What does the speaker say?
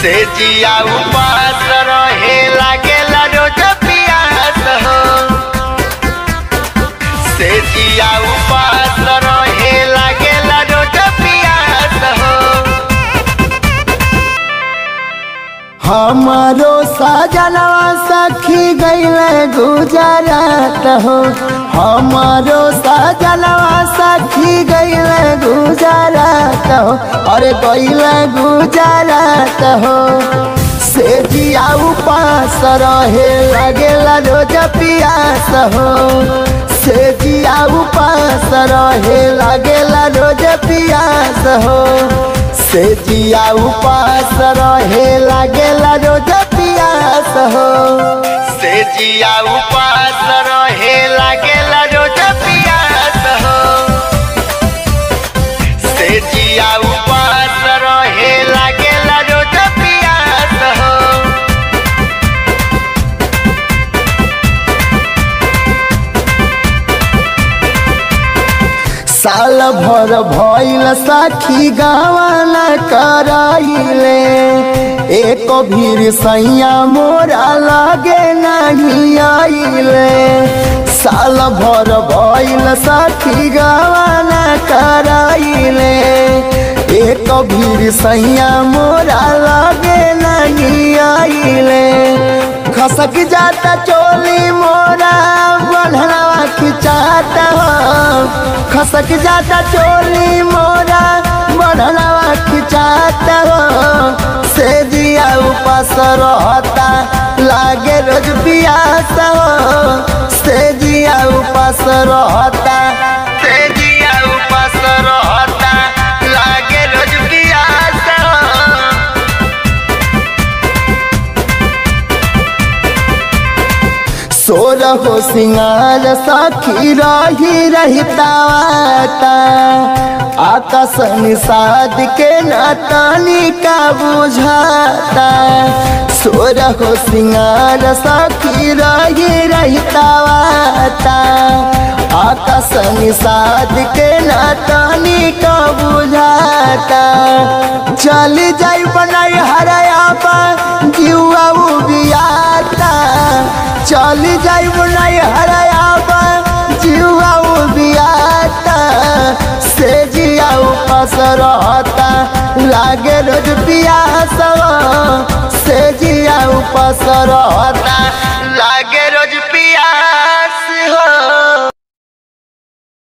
से जिया उपास रहे लागेला रोज पियास हो से जिया उपास रहे लागेला रोज पियास हो हमारो सजनवा सखी गईल गुजरात हो हमारो सजनवा सखी गईल गुजरात हो अरे गईल गुजरात हो से जिया उपास रहे लगेला रोज पियास हो से जिया उपास रहे लगेला रोज पियास हो से जिया उपास रहे लागेला रोज पियास हो से जिया उपास रहे लागेला रोज पियास हो से जिया उपास रहे लागेला रोज पियास हो साल भर भइल साखी गावाला कराइले एक भीर सैया मोरा लागे नहीं आइले साल भर भइल साखी गावाला कराइले एक भीर सैया मोरा लागे नहीं आइले खसक जाता चोली मोरा बढ़वा खिंचाता हो खसक जाता चोली मोरा बढ़वा खिंचाता हो से जिया उपास रहता लागे रोज पियास हो से जिया उपास रहता से जिया उपास रहता लागे रोज पियास हो सोर हो सिंगार सखी रही रहतावाता आकाश निषाद के नातानी का बुझाता सोर हो सिंगार सखी रही रहतावाता आकाश निषाद के नातानी का बुझाता चल जाई बनाई हराया जीवा उबियाता चल जाई बनाई हराया जीवा उबियाता से जिया उपास रहता लागे रोज पियास से जिया उपास रहता ला